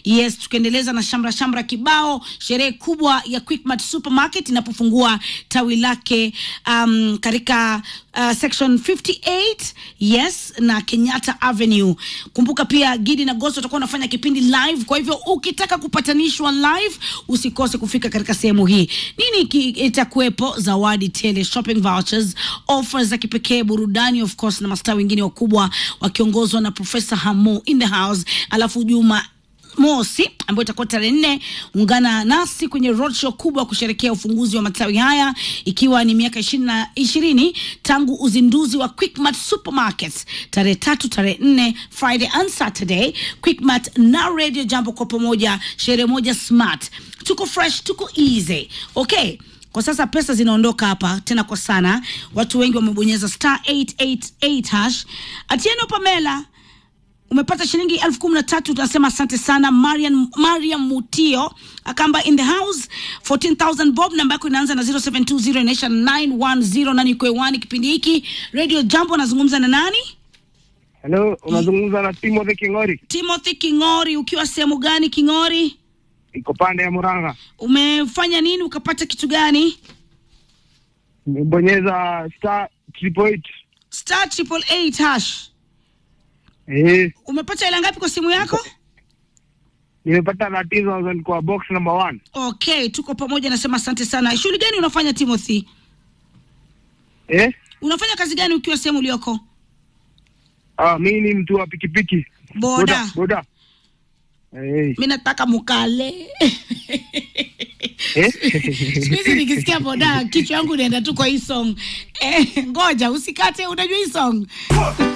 yes tukiendeleza na shamra shamra kibao sherehe kubwa ya quickmart supermarket inapofungua tawi lake um, katika uh, section 58 yes na kenyatta avenue kumbuka pia gidi na gosto watakuwa wanafanya kipindi live kwa hivyo ukitaka kupatanishwa live usikose kufika katika sehemu hii nini ki- itakuwepo zawadi tele shopping vouchers offers za kipekee burudani of course na mastaa wengine wakubwa wakiongozwa na profesa hamo in the house alafu juma mosi ambayo itakuwa tarehe nne ungana nasi kwenye roadshow kubwa kusherekea ufunguzi wa matawi haya ikiwa ni miaka ishirini na ishirini tangu uzinduzi wa quickmart supermarkets tarehe tatu tarehe nne friday and saturday quickmart na radio jambo kwa pamoja sherehe moja smart tuko fresh tuko easy okay kwa sasa pesa zinaondoka hapa tena kwa sana watu wengi wamebonyeza star 888 hash atieno pamela umepata shilingi elfu kumi na tatu tunasema asante sana mariam, mariam mutio akamba in the house 14000 bob namba yako inaanza na 0720 inaisha na 910 nani uko hewani kipindi hiki radio jambo anazungumza na nani Hello, unazungumza na Timothy Kingori, timothy kingori ukiwa sehemu gani kingori iko pande ya Murang'a. umefanya nini ukapata kitu gani Nimebonyeza star triple eight. star triple eight hash Eh, umepata hela ngapi kwa simu yako nimepata 13000 kwa box number one. okay tuko pamoja nasema asante sana shughuli gani unafanya timothy Eh, unafanya kazi gani ukiwa sehemu ulioko ah, mimi ni mtu wa pikipiki. boda Boda. Eh, mi nataka mukale eh. siku hizi nikisikia boda kichwa yangu inaenda tu kwa hii song eh, ngoja usikate unajua hii song